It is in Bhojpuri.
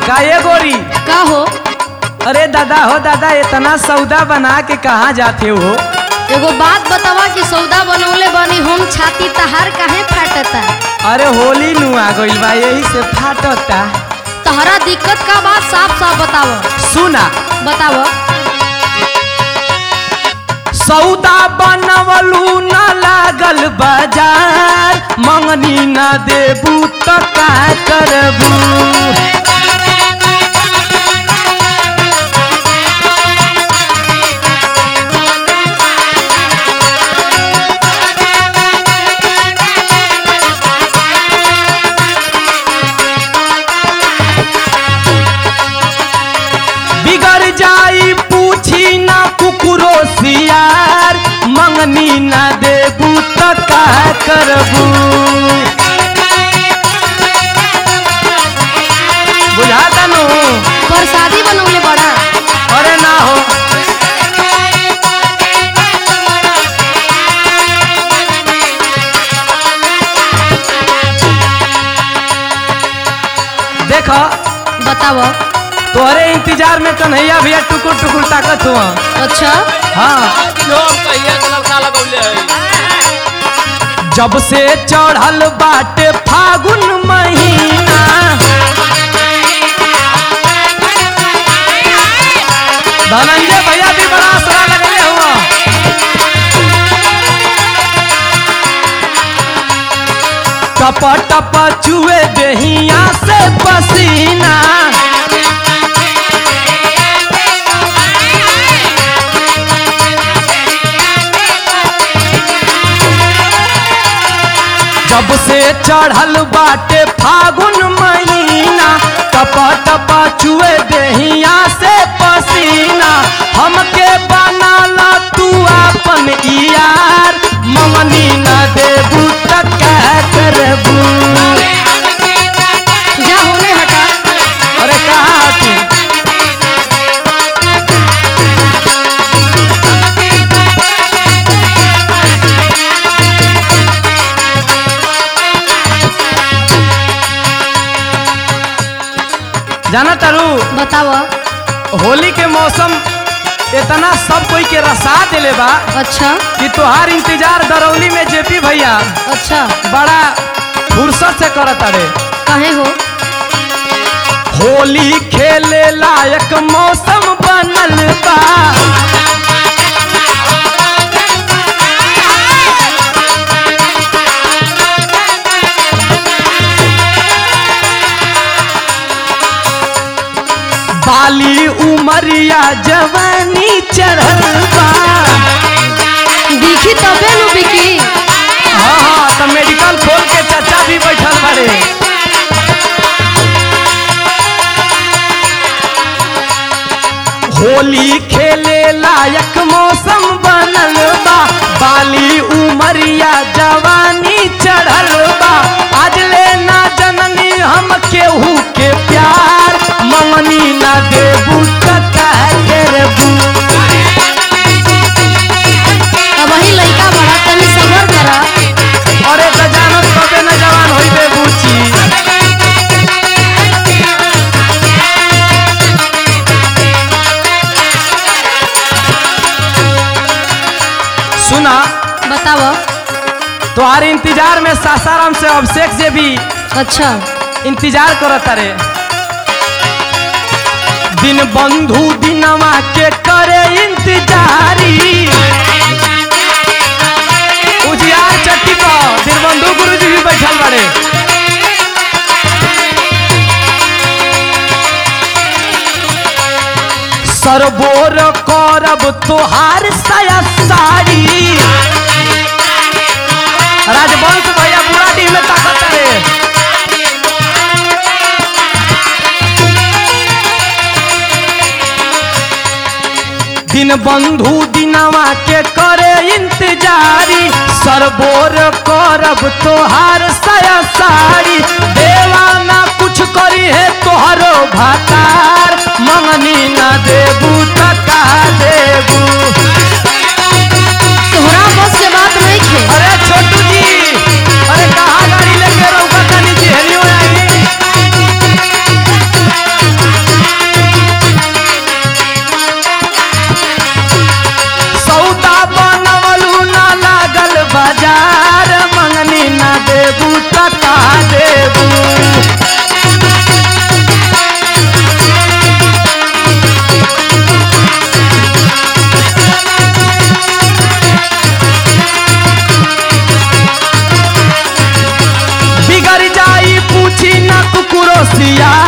का ये गोरी का हो अरे दादा हो दादा इतना सौदा बना के कहाँ जाते हो एगो बात बतावा कि सौदा बनौले बनी हम छाती तहार काहे फाटता अरे होली नु आ गइल बा यही से फाटता तहरा दिक्कत का बात साफ साफ बताव सुना बताव सौदा बनवलू न लागल बाजार मंगनी न देबू त का करबू बिगड़ जाई पूछी ना कुकुरो सियार मंगनी ना देबू त का करबू बुझाता नु प्रसादी बनौले बड़ा अरे ना हो देख बताव तोहरे इंतजार में कन्हैया भैया टुकुर टुकुर ताकत हुआ अच्छा हाँ कहिया के नलका लगौले है जब से चढ़ल बाटे फागुन महीना धनंजय भैया भी बड़ा असरा लगले हुआ टप टप चुए देहिया से पसीना जब से चढ़ल बाटे फागुन महीना टप टप चुए देहिया से पसीना हमके बनाला तू अपन यार ममनी न देबू त क्या करबू जा होने हटा अरे कहाँ तू जाना तारू बताव होली के मौसम इतना सब कोई के रसा दिले बा अच्छा कि तोहार इंतजार दरौली में जेपी भैया अच्छा बड़ा फुर्सत से करत अरे काहे हो होली खेले लायक मौसम बनल बा बाली उमरिया जवानी चढ़ल बा दिखी तबे नु बिकी हाँ हाँ तो मेडिकल खोल के चाचा भी बैठल बड़े होली खेले लायक मौसम बनल बा बाली उमरिया जवानी चढ़ल बा आज ले ना जननी हम केहू के प्यार ममनी ना देबू त का करबू अब वही लइका बड़ा तनी सबर करा अरे त जानत कबे न जवान होइबे बुची सुना बताव तोहार इंतजार में सासाराम से अभिषेक जे भी अच्छा इंतजार करत रे दिन बंधु दिनवा के करे इंतजारी उजियार चट्टी पर दिन बंधु गुरुजी भी बैठल बड़े सरबोर करब तोहार साया साड़ी राजवंश भैया पूरा टीम में ताकत रे दिन बंधु दिनवा के करे इंतजारी सरबोर करब तोहार साया साड़ी देवाना कुछ करी है तोहरो भातार मंगनी ना देबू त का देबू तोहरा बस के बात नहीं खे अरे छोटू जी अरे कहाँ गाड़ी लेके रहुका तनी जी हेलियो आई खिसिया